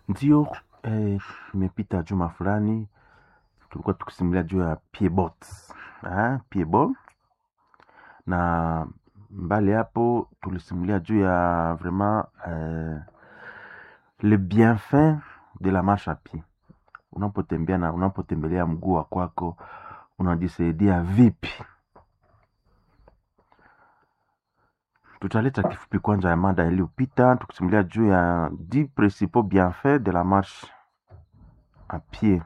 Ndio eh, imepita juma fulani tulikuwa tukisimulia juu ya Piedbot. Ah, Piedbot. Na mbali hapo tulisimulia juu ya vraiment eh, le bienfait de la marche à pied. Unapotembea na unapotembelea mguu wa kwako unajisaidia vipi? Tutaleta kifupi kwanza ya mada iliyopita tukisimulia juu ya 10 principaux bienfaits de la marche à pied.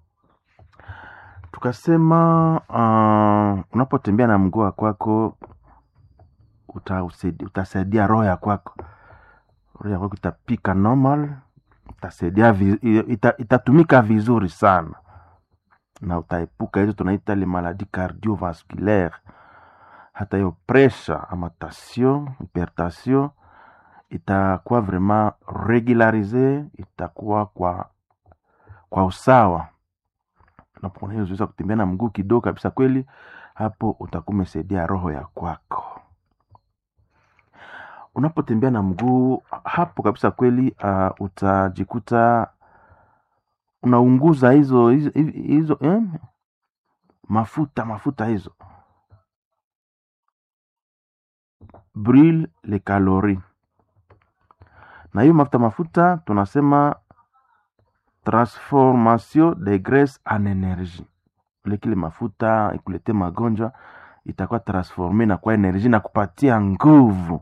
Tukasema uh, unapotembea na mguu wa kwako utasaidia, utasaidia roho ya kwako, roho ya kwako itapika normal, itasaidia vi, ita, itatumika vizuri sana na utaepuka hizo tunaita le maladie cardiovasculaire hata hiyo pressure ama tension hypertension itakuwa vraiment regularise, itakuwa kwa kwa usawa. Unapoona hiyo zoezi ya kutembea na mguu kidogo kabisa, kweli hapo utakuwa umesaidia roho ya kwako. Unapotembea na mguu hapo kabisa, kweli uh, utajikuta unaunguza hizo hizo, hizo eh, mafuta mafuta hizo brûle les calories. Na hiyo mafuta mafuta tunasema transformation de graisse en énergie. Ile kile mafuta ikulete magonjwa itakuwa transforme na kwa energie na kupatia nguvu.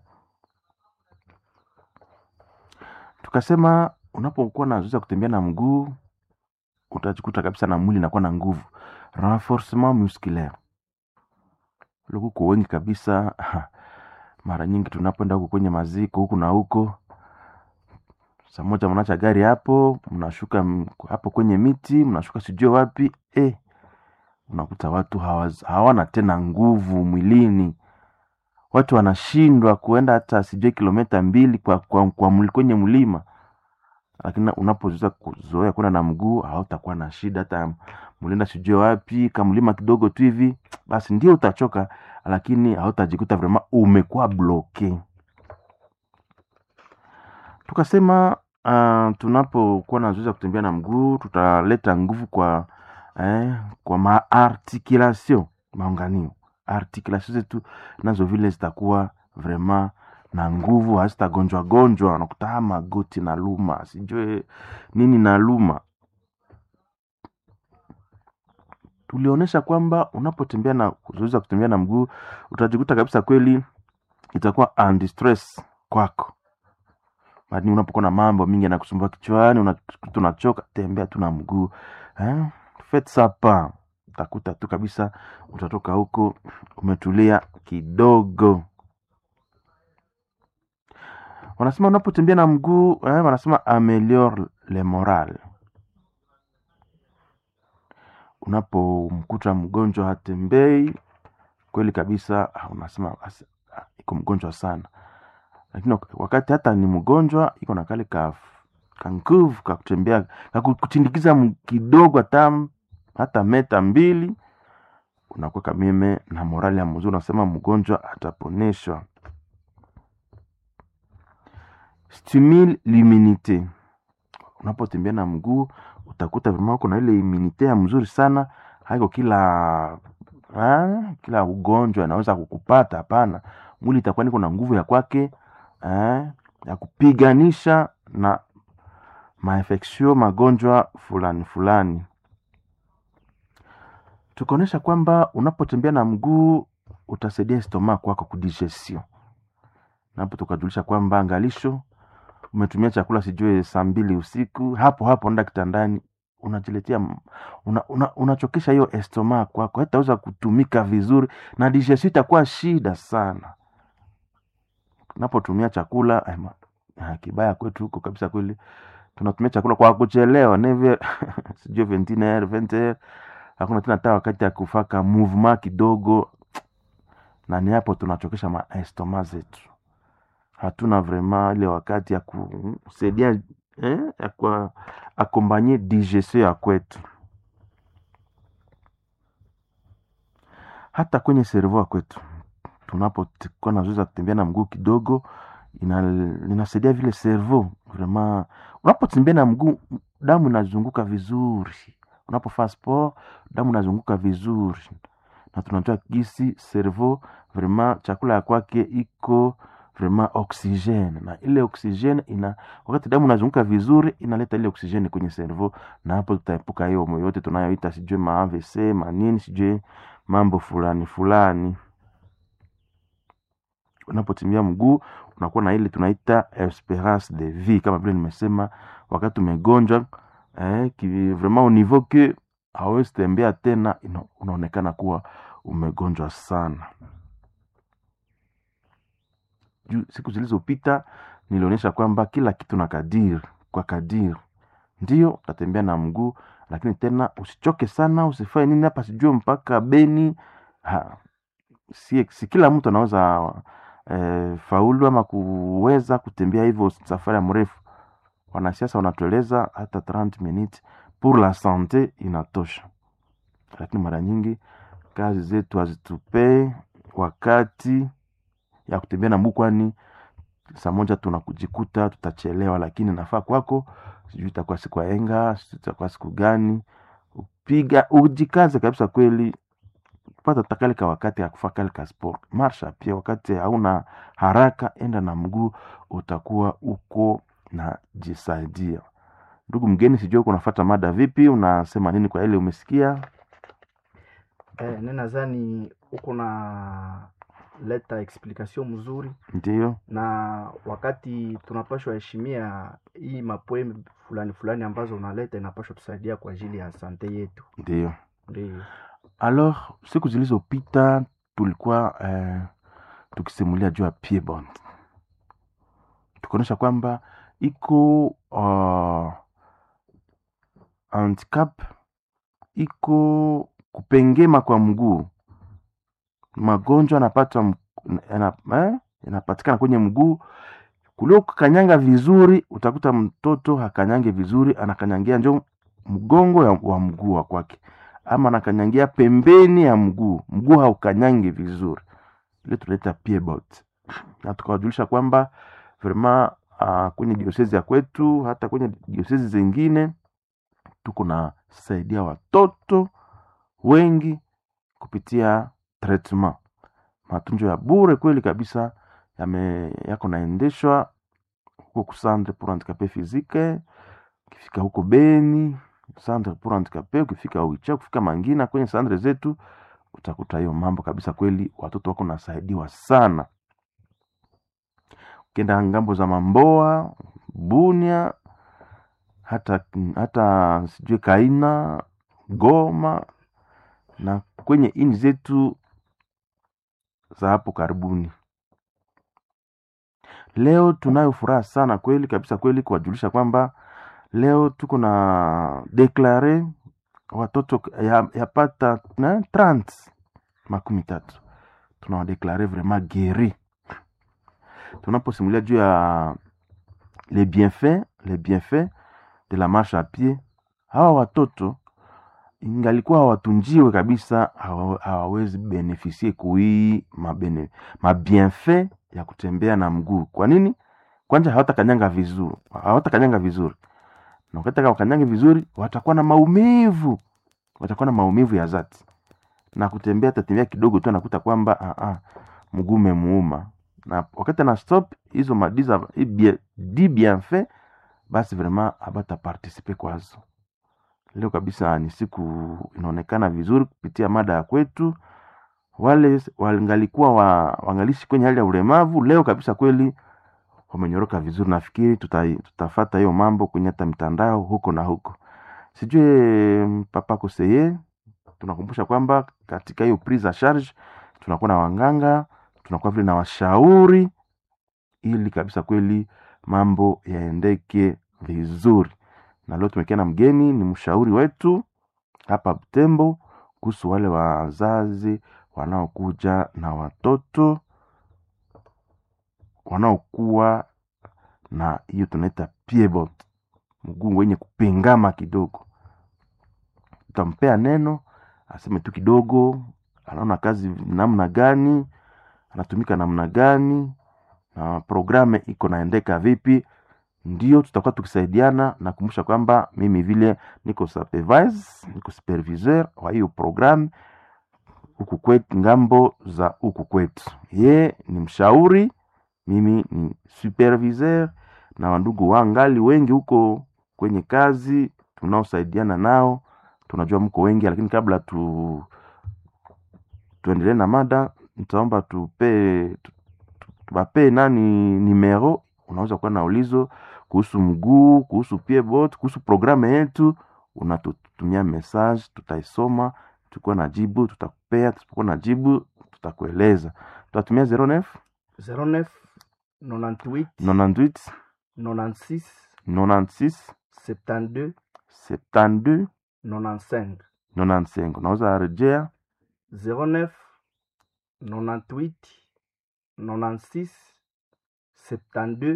Tukasema unapokuwa na zoezi ya kutembea na mguu utajikuta kabisa na mwili inakuwa na nguvu, renforcement musculaire. Lukuko wengi kabisa mara nyingi tunapoenda huko kwenye maziko huku na huko, saa moja mnaacha gari hapo, mnashuka hapo kwenye miti, mnashuka sijue wapi eh, unakuta watu hawaz, hawana tena nguvu mwilini. Watu wanashindwa kuenda hata sijue kilomita mbili kwa, kwa, kwa mli, kwenye mlima, lakini unapozoea kuzoea kwenda na mguu hautakuwa na shida. Hata mlienda sijue wapi kamlima kidogo tu hivi, basi ndio utachoka lakini hautajikuta vraiment umekuwa bloke. Tukasema uh, tunapokuwa na zoezi ya kutembea na mguu tutaleta nguvu kwa eh, kwa maarticulation maunganio, articulation zetu nazo vile zitakuwa vraiment na nguvu, hazitagonjwa gonjwa, nakuta magoti na luma sijue nini na luma tulionyesha kwamba unapotembea na zoezi kutembea na mguu utajikuta kabisa kweli itakuwa anti stress kwako. Bali unapokuwa na mambo mingi yanakusumbua kichwani, unachoka, tembea tu na mguu eh, faites ça pas, utakuta tu kabisa utatoka huko umetulia kidogo. Wanasema unapotembea na mguu eh, wanasema ameliore le moral unapomkuta mgonjwa hatembei kweli kabisa, unasema iko mgonjwa sana, lakini wakati hata ni mgonjwa iko na kale ka nguvu ka kutembea kakutindikiza kidogo, hata hata meta mbili, unakuwa kameme na morali ya mzuri, unasema mgonjwa ataponeshwa. Stimule l'immunite, unapotembea na mguu utakuta vima uko na ile imunite ya mzuri sana. Haiko kila ha, kila ugonjwa anaweza kukupata, hapana. Mwili itakuwa niko na nguvu ya kwake ya kupiganisha na mainfeksio magonjwa fulani fulani. Tukaonyesha kwamba unapotembea na mguu utasaidia estoma kwako kudigestion. Napo tukajulisha kwamba angalisho umetumia chakula sijue saa mbili usiku, hapo hapo enda kitandani, unajiletea unachokesha una, una hiyo estoma kwako, haitaweza kutumika vizuri na digestion itakuwa shida sana. Unapotumia chakula ayma, kibaya kwetu huko kabisa, kweli tunatumia chakula kwa kuchelewa neve sijue ventiner venter, hakuna tena hata wakati ya kufaka movement kidogo, na ni hapo tunachokesha maestoma zetu hatuna vraiment ile wakati ya kusaidia eh, ya kwa akompanye digestion ya kwetu. Hata kwenye servo ya kwetu tunapokuwa na zoezi ya kutembea na mguu kidogo, ina, inasaidia vile servo vraiment unapotembea na mguu damu inazunguka vizuri unapofaa sport damu inazunguka vizuri na tunajua gisi cerveau vraiment chakula ya kwake iko vraiment oxygene na ile oxygene ina wakati damu inazunguka vizuri inaleta ile oxygene kwenye cerveau na hapo tutaepuka hiyo yote tunayoita sijui ma AVC manini sijui mambo fulani fulani unapotimia mguu unakuwa na ile tunaita esperance de vie kama vile nimesema wakati umegonjwa eh, ki, vraiment au niveau que hawezi tembea tena ina, unaonekana kuwa umegonjwa sana juu siku zilizopita nilionyesha kwamba kila kitu na kadiri kwa kadiri ndio utatembea na mguu lakini tena usichoke sana usifanye nini hapa sijue mpaka beni ha, si, si kila mtu anaweza eh, faulu ama kuweza kutembea hivyo safari ya mrefu wanasiasa wanatueleza hata 30 minutes pour la sante inatosha lakini mara nyingi kazi zetu hazitupee wakati ya kutembea na mguu kwani saa moja tunakujikuta tutachelewa lakini nafaa kwako sijui itakuwa siku ya enga sijui itakuwa siku gani upiga ujikaze kabisa kweli pata takale ka wakati ya kufaa kale ka sport marsha pia wakati hauna haraka enda na mguu utakuwa uko na jisaidia ndugu mgeni sijui uko unafata mada vipi unasema nini kwa ile umesikia Eh, ne nadhani uko na leta explication mzuri ndio na wakati tunapashwa heshimia hii mapoe fulani fulani ambazo unaleta inapashwa tusaidia kwa ajili ya sante yetu ndio ndio alors siku zilizopita tulikuwa eh, tukisimulia juu ya piedbond tukaonyesha kwamba iko uh, handicap iko kupengema kwa mguu magonjwa yanapata m- yana- eh, yanapatikana kwenye mguu kulio kukanyanga vizuri utakuta mtoto hakanyange vizuri anakanyangia njo mgongo ya, wa mguu wa kwake ama anakanyangia pembeni ya mguu mguu haukanyange vizuri ile tunaita piedbot na tukawajulisha kwamba vraiment uh, kwenye diosezi ya kwetu hata kwenye diosezi zingine tuko na saidia watoto wengi kupitia treatment matunzo ya bure kweli kabisa yame yako naendeshwa huko kusandre pour handicapé physique ukifika huko beni sandre pour handicapé ukifika uicha ukifika mangina kwenye sandre zetu utakuta hiyo mambo kabisa kweli watoto wako nasaidiwa sana ukienda ngambo za mamboa bunia hata hata sijui kaina goma na kwenye ini zetu za hapo karibuni leo tunayo furaha sana kweli kabisa kweli kuwajulisha kwamba leo tuko na deklare watoto ya- yapata na 30 makumi tatu tunawadeklare vraiment gueri tunaposimulia juu ya les bienfaits les bienfaits de la marche à pied hawa watoto ingalikuwa hawatunjiwe kabisa hawa- hawawezi benefisie kuii mabene mabienfait ya kutembea na mguu kwa nini kwanja hawatakanyanga vizuri hawatakanyanga vizuri na wakati wakanyange vizuri watakuwa na maumivu watakuwa na maumivu ya zati na kutembea atatembea kidogo tu anakuta kwamba ah, ah, mguu umemuuma na wakati ana stop hizo madiza di bienfait basi vraiment abata participe kwazo leo kabisa ni siku inaonekana vizuri kupitia mada ya kwetu wale wangalikuwa wa, wangalishi kwenye hali ya ulemavu leo kabisa kweli wamenyoroka vizuri nafikiri tuta, tutafata hiyo mambo kwenye hata mitandao huko na huko sijue mm, papa koseye tunakumbusha kwamba katika hiyo prise a charge tunakuwa na wanganga tunakuwa vile na washauri ili kabisa kweli mambo yaendeke vizuri na leo tumekia na mgeni ni mshauri wetu hapa Butembo kuhusu wale wazazi wanaokuja na watoto wanaokuwa na hiyo tunaita piebot, mguu wenye kupingama kidogo. Utampea neno aseme tu kidogo, anaona kazi namna gani, anatumika namna gani, na programe iko naendeka vipi, ndio tutakuwa tukisaidiana. Nakumbusha kwamba mimi vile niko supervise, niko superviseur wa hiyo programu huku kwetu, ngambo za huku kwetu. Ye ni mshauri, mimi ni superviseur, na wandugu wangali wengi huko kwenye kazi tunaosaidiana nao. Tunajua mko wengi, lakini kabla tu tuendelee na mada, nitaomba tupe tu- tuwape nani nimero, unaweza kuwa na ulizo kuhusu mguu, kuhusu piebot, kuhusu programu yetu, unatutumia message, tutaisoma, tukiwa na jibu tutakupea, tusipokuwa na jibu tutakueleza. Tutatumia 09 09 98 98 96 96 72 72 95 95. Unaweza rejea 09 98 96 72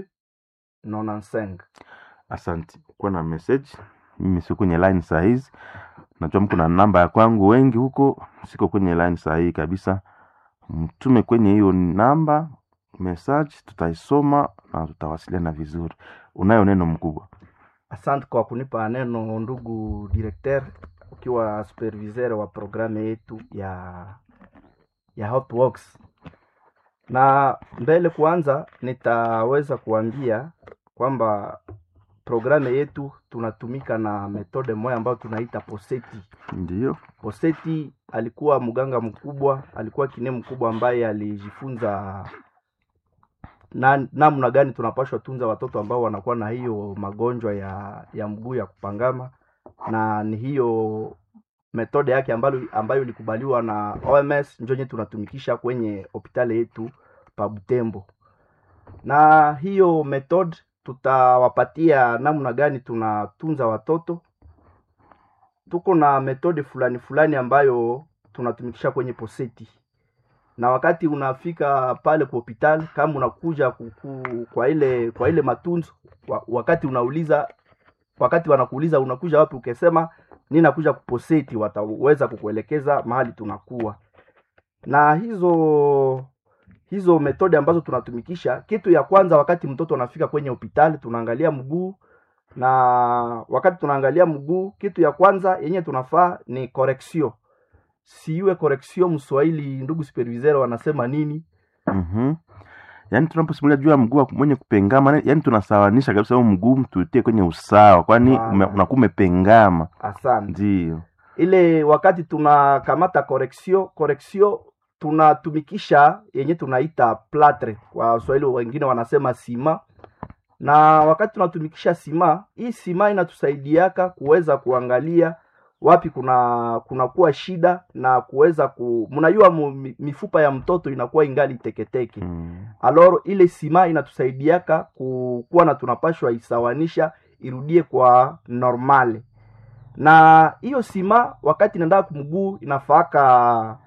95 Asante. Kuwa na message. Mimi siko kwenye line saa hizi, najua mko na namba ya kwangu wengi huko, siko kwenye line saa hii kabisa. Mtume kwenye hiyo namba message, tutaisoma na tutawasiliana vizuri. Unayo neno mkubwa. Asante kwa kunipa neno ndugu directeur, ukiwa superviseur wa programu yetu ya ya Hotworks. Na mbele kuanza, nitaweza kuambia kwamba programu yetu tunatumika na metode moja ambayo tunaita Poseti. Ndio. Poseti alikuwa mganga mkubwa, alikuwa kine mkubwa ambaye alijifunza na- namna gani tunapashwa tunza watoto ambao wanakuwa na hiyo magonjwa ya ya mguu ya kupangama, na ni hiyo metode yake ambayo, ambayo ilikubaliwa na OMS njo nye tunatumikisha kwenye hospitali yetu pa Butembo. Na hiyo method tutawapatia namna gani tunatunza watoto. Tuko na metode fulani fulani ambayo tunatumikisha kwenye poseti, na wakati unafika pale kwa hospitali, kama unakuja kuku, kwa ile kwa ile matunzo wa, wakati unauliza wakati wanakuuliza unakuja wapi, ukisema ni nakuja kuposeti, wataweza kukuelekeza mahali tunakuwa na hizo hizo metode ambazo tunatumikisha. Kitu ya kwanza, wakati mtoto anafika kwenye hospitali, tunaangalia mguu, na wakati tunaangalia mguu, kitu ya kwanza yenye tunafaa ni correction. Siwe correction Mswahili, ndugu superviseur wanasema nini? Mhm. Yaani tunaposimulia juu ya mguu wa mwenye kupengama, yaani tunasawanisha kabisa huo mguu tutie kwenye usawa, kwani Maana. ume- unakuwa umepengama. Asante. Ndio. ile wakati tunakamata correction correction tunatumikisha yenye tunaita platre kwa Waswahili wengine wanasema sima, na wakati tunatumikisha sima, hii sima inatusaidiaka kuweza kuangalia wapi kuna kunakuwa shida na kuweza ku mnajua mu- mi- mifupa ya mtoto inakuwa ingali teketeke Mm. aloro ile sima inatusaidiaka ku- kuwa na tunapashwa isawanisha irudie kwa normale na hiyo sima wakati inaenda kumguu inafaaka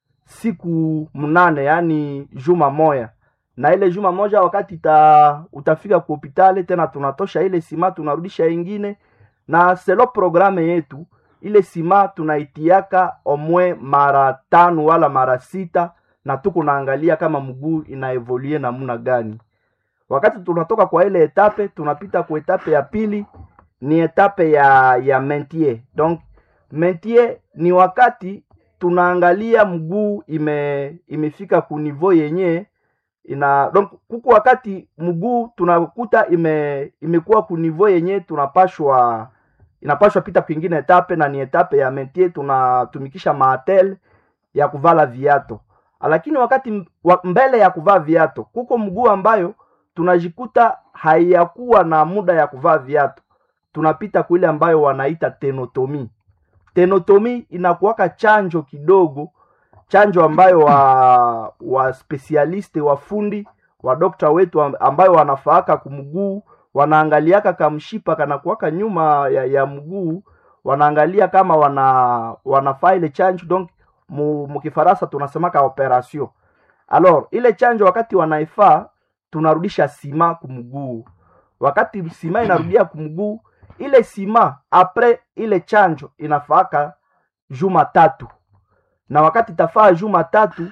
siku mnane yani juma moya na ile juma moja wakati ita, utafika ku hopitali tena tunatosha ile sima tunarudisha ingine na selo programe yetu ile sima tunaitiaka omwe mara tano wala mara sita na tuko naangalia kama mguu inaevolie namna gani wakati tunatoka kwa ile etape tunapita kwa etape ya pili ni etape ya ya mentier donc mentier ni wakati tunaangalia mguu ime imefika ku niveau yenye ina donc kuku wakati mguu tunakuta ime imekuwa ku niveau yenye tunapashwa inapashwa pita kwingine etape na ni etape ya mentier tunatumikisha maatel ya kuvala viato lakini wakati m- wa, mbele ya kuvaa viato kuko mguu ambayo tunajikuta haiyakuwa na muda ya kuvaa viato tunapita kule ambayo wanaita tenotomi tenotomi inakuwaka chanjo kidogo chanjo ambayo wa wa specialiste wafundi wa dokta wetu am- ambayo wanafaaka kumguu wanaangaliaka kamshipa kanakuwaka nyuma ya, ya mguu wanaangalia kama wana wanafaa ile chanjo donc mu, mukifaransa tunasemaka operation alors ile chanjo wakati wanaifaa tunarudisha sima kumguu wakati sima inarudia kumguu ile sima apres ile chanjo inafaaka juma tatu na wakati itafaa juma tatu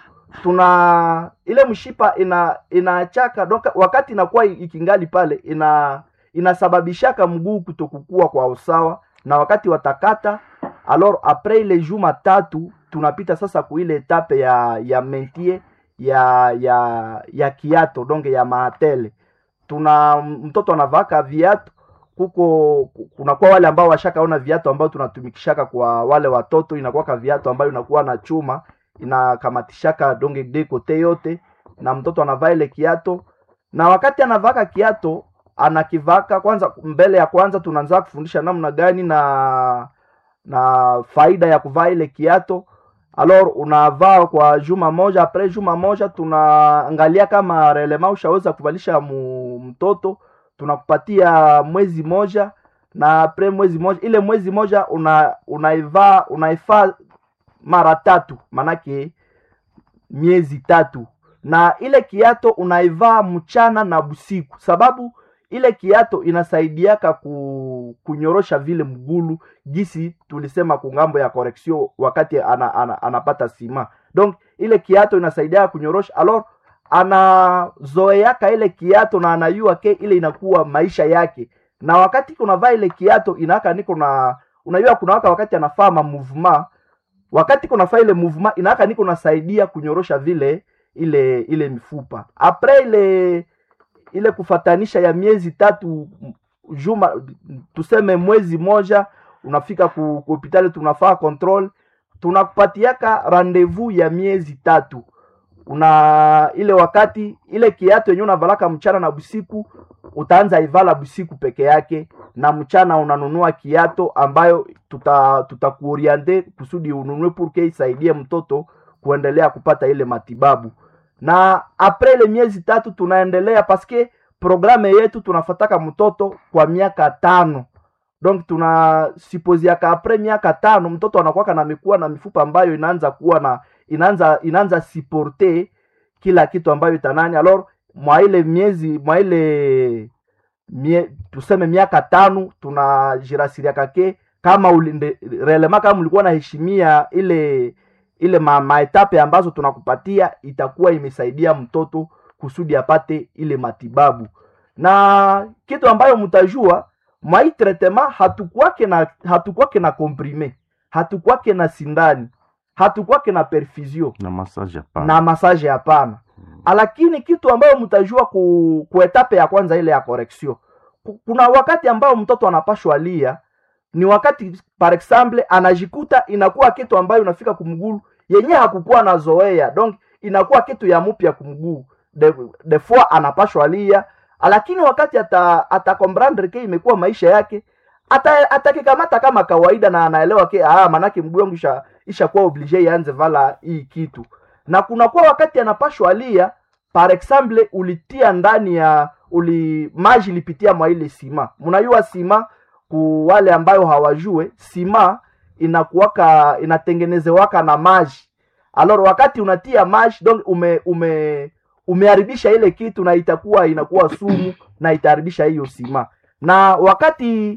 tuna ile mshipa ina inaachaka donc wakati inakuwa ikingali pale ina inasababishaka mguu kutokukua kwa usawa na wakati watakata alors après ile juma tatu tunapita sasa kuile etape ya ya mentie ya ya ya kiato donc ya maatele tuna mtoto anavaka viatu kuko kunakuwa wale ambao washakaona viatu ambao tunatumikishaka kwa wale watoto inakuwaka viatu ambayo inakuwa na chuma inakamatishaka donge de kote yote na mtoto anavaa ile kiato na wakati anavaka kiato anakivaka kwanza mbele ya kwanza tunaanza kufundisha namna gani na na faida ya kuvaa ile kiato alors unavaa kwa juma moja apres juma moja tunaangalia kama relema ushaweza kuvalisha mu, mtoto tunakupatia mwezi moja na apres mwezi moja ile mwezi moja una unaivaa unaifaa mara tatu manake miezi tatu na ile kiato unaivaa mchana na busiku sababu ile kiato inasaidiaka ku, kunyorosha vile mgulu gisi tulisema kungambo ya correction wakati ana, ana, anapata sima donc ile kiato inasaidia kunyorosha alors anazoeaka ile kiato na anayua ke ile inakuwa maisha yake na wakati kunavaa ile kiato inaaka niko na unajua kuna waka wakati anafaa ma movement wakati kunafaa ile movement inaaka niko nasaidia kunyorosha vile ile ile mifupa apres ile ile kufatanisha ya miezi tatu juma tuseme mwezi moja unafika ku ku hospitali tunafaa control tunakupatiaka rendezvous ya miezi tatu una ile wakati ile kiato yenyewe unavalaka mchana na busiku utaanza ivala busiku peke yake na mchana unanunua kiato ambayo tuta tutakuoriente kusudi ununue purke isaidie mtoto kuendelea kupata ile matibabu na apres ile miezi tatu tunaendelea paske programe yetu tunafataka mtoto kwa miaka tano donc tuna sipoziaka apres miaka tano mtoto anakuwaka na mikuwa na mifupa ambayo inaanza kuwa na inaanza inaanza siporte kila kitu ambayo itanani alors mwa ile miezi mwa ile mie, tuseme miaka tano tunajirasiriaka ke kama ulinde, relema kama ulikuwa naheshimia ile ile ma, maetape ambazo tunakupatia itakuwa imesaidia mtoto kusudi apate ile matibabu na kitu ambayo mtajua mwai tretema hatukwake na hatukwake na komprime hatukwake na sindani hatukwake na perfusio na massage hapana na masaje hapana lakini kitu ambayo mtajua ku, ku etape ya kwanza ile ya correction Ku- kuna wakati ambao mtoto anapashwa lia ni wakati par exemple anajikuta inakuwa kitu ambayo unafika kumgulu yenye hakukuwa na zoea donc inakuwa kitu ya mupya kumguu de, de fois anapashwa lia lakini wakati ata atakomprendre ke imekuwa maisha yake ata atakikamata kama kawaida na anaelewa ke ah manake mguu wangu isha ishakuwa oblige ianze vala hii kitu na kunakuwa wakati anapashwa lia par exemple ulitia ndani ya uli maji ilipitia mwa ile sima mnajua sima ku wale ambayo hawajue sima inakuwaka inatengenezewaka na maji alors wakati unatia maji donc ume ume umeharibisha ile kitu na itakuwa inakuwa sumu na itaharibisha hiyo sima na wakati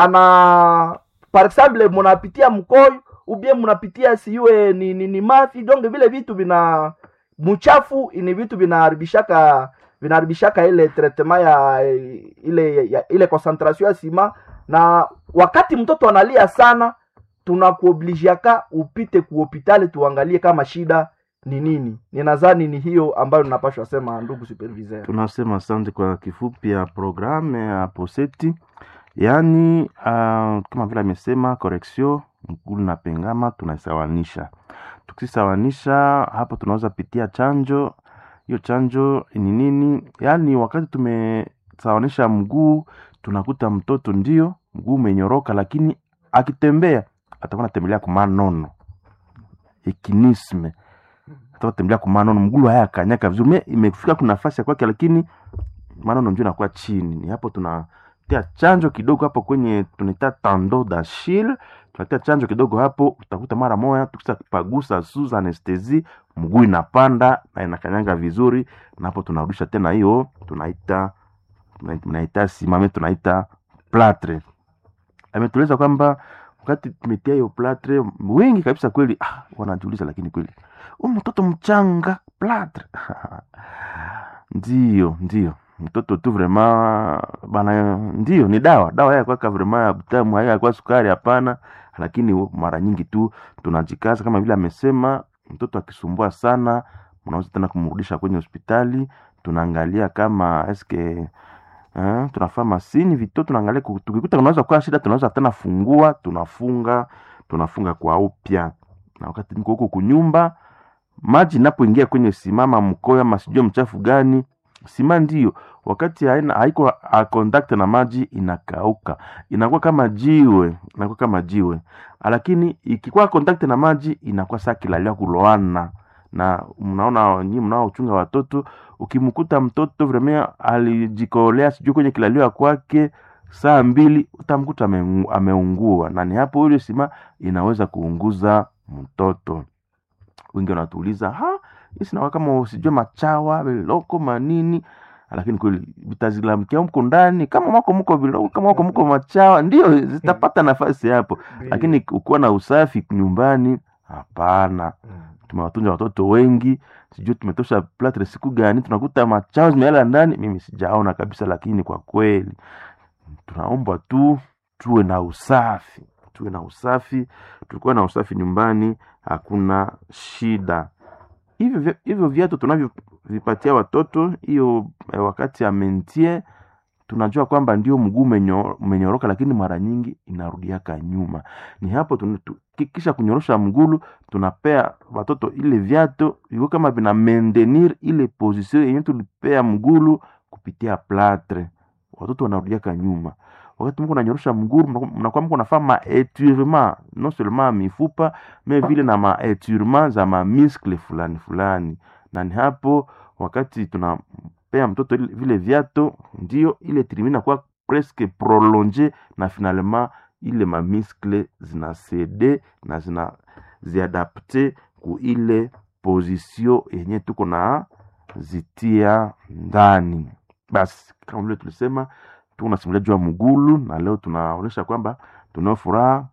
ana par exemple mnapitia mkoyo ubie mnapitia siwe ni, ni, ni mafi donc vile vitu vina mchafu ni vitu vinaharibishaka vinaharibishaka ile treatment ya ile ya, ile concentration ya sima na wakati mtoto analia sana tunakuobligiaka upite kuhopitali tuangalie kama shida ni nini ninadhani ni hiyo ambayo ninapashwa sema ndugu superviseur tunasema asante kwa kifupi ya programme ya poseti yaani uh, kama vile amesema correction mgulu na pengama tunaisawanisha tukisawanisha hapo tunaweza pitia chanjo hiyo chanjo ni nini yaani wakati tumesawanisha mguu tunakuta mtoto ndio mguu umenyoroka lakini akitembea atakuwa anatembelea kumanono ekinisme atakuwa tembelea kumanono mgulu haya kanyaka vizuri Me- imefika kuna nafasi ya kwake lakini manono ndio inakuwa chini ni hapo tunatia chanjo kidogo hapo kwenye tunaita tando dashil tunatia chanjo kidogo hapo utakuta mara moja tukisa pagusa suza anestesi mguu inapanda na inakanyanga vizuri na hapo tunarudisha tena hiyo tunaita tuna- tunaita simame tunaita platre ametueleza kwamba wakati tumetia hiyo platre wengi kabisa kweli ah, wanajiuliza lakini kweli huyu mtoto mchanga platre ndio ndio mtoto tu vraiment bana ndio ni dawa dawa ya kwaka vraiment ya butamu haya kwa sukari hapana lakini mara nyingi tu tunajikaza kama vile amesema mtoto akisumbua sana mnaweza tena kumrudisha kwenye hospitali tunaangalia kama eske eh, tunafaa masini vito tunaangalia ku- tukikuta kunaweza kuwa shida tunaweza tena fungua tunafunga tunafunga kwa upya na wakati niko huko kunyumba maji inapoingia kwenye simama mkoyo ama sijue mchafu gani sima ndio wakati haina haiko a contact na maji inakauka inakuwa kama jiwe inakuwa kama jiwe lakini ikikuwa contact na maji inakuwa saa kilalia kuloana na mnaona nyi mnaochunga watoto ukimkuta mtoto vremea alijikolea sijui kwenye kilalio ya kwake saa mbili utamkuta ame- ameungua na ni hapo ile sima inaweza kuunguza mtoto wengi wanatuuliza ha isinawa kama usijue machawa viloko manini lakini kweli vitazilamkia mko ndani kama mako mko viloko kama mako mko machawa ndio zitapata nafasi hapo lakini ukiwa na usafi nyumbani hapana tumewatunza watoto wengi sijui tumetosha platre siku gani tunakuta machao zimeala ndani mimi sijaona kabisa lakini kwa kweli tunaomba tu tuwe na usafi tuwe na usafi tulikuwa na usafi nyumbani hakuna shida hivyo vya- hivyo viatu tunavyovipatia watoto hiyo eh, wakati ya mentie tunajua kwamba ndio mguu umenyo- umenyoroka lakini mara nyingi inarudiaka nyuma ni hapo tuna- tu- ki- kisha kunyorosha mgulu tunapea watoto ile viatu iko kama vina maintenir ile position yenye tulipea mgulu kupitia platre watoto wanarudiaka nyuma wakati mko nanyorosha mgulu mnakuwa- mnakuwa mko nafaa maetirement non seulement mifupa me vile na maetirement za mamiskle fulani fulani na ni hapo wakati tunampea mtoto ile- vile viato ndio ile trimi inakuwa presque prolonge na finalement ile mamiskle zinasede na zina ziadapte ku ile position yenye tuko na zitia ndani basi kama vile tulisema tuko nasimulia juu ya mgulu na leo tunaonyesha kwamba tunao furaha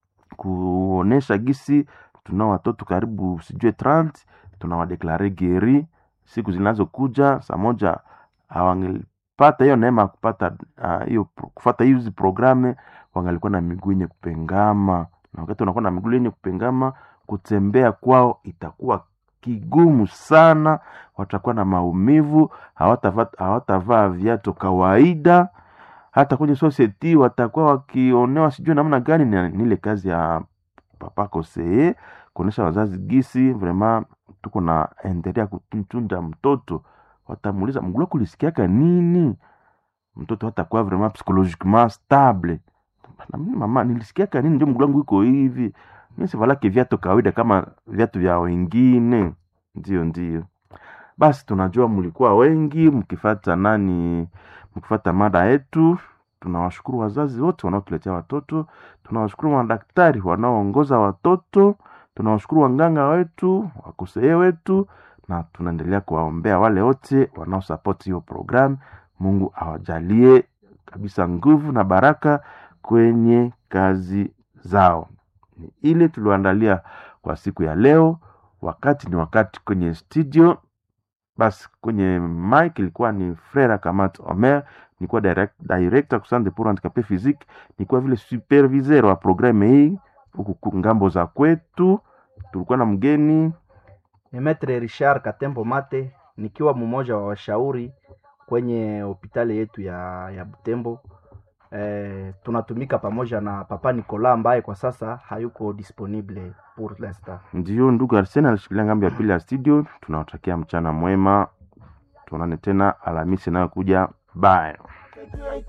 kuonesha gisi tunao watoto karibu sijue 30 tunawadeklare geri siku zinazokuja saa moja hawangelipata hiyo neema ya kupata ah, hiyo pro- kufata hizi programe wangalikuwa na miguu yenye kupengama na wakati wanakuwa na miguu yenye kupengama kutembea kwao itakuwa kigumu sana watakuwa na maumivu hawatavaa hawatavaa viatu kawaida hata kwenye society watakuwa wakionewa sijui namna gani ni ni ile kazi ya papa kosee kuonesha wazazi gisi vrema tuko na endelea kutunza mtoto watamuuliza mgula kulisikiaka nini mtoto hatakuwa vrema psychologiquement stable na mimi mama nilisikiaka nini ndio mguu wangu iko hivi mi sivalake viatu kawaida kama viatu vya wengine ndio ndio basi tunajua mlikuwa wengi mkifata nani mkifata mada yetu tunawashukuru wazazi wote wanaotuletea watoto tunawashukuru madaktari wanaoongoza watoto tunawashukuru wanganga wetu wakosee wetu na tunaendelea kuwaombea wale wote wanaosapoti hiyo programu mungu awajalie kabisa nguvu na baraka kwenye kazi zao ni ile tulioandalia kwa siku ya leo wakati ni wakati kwenye studio basi kwenye mic ilikuwa ni frera kamat omer nikuwa direct, director kusande pour handicapé physique nikuwa vile superviseur wa programme hii huku ku- ngambo za kwetu tulikuwa na mgeni ni metre richard katembo mate nikiwa mmoja wa washauri kwenye hospitali yetu ya, ya butembo eh, tunatumika pamoja na papa nicola ambaye kwa sasa hayuko disponible pour l'instant ndio ndugu arsene alishikilia ngambo ya pili ya studio tunawatakia mchana mwema tuonane tena alhamisi inayokuja bye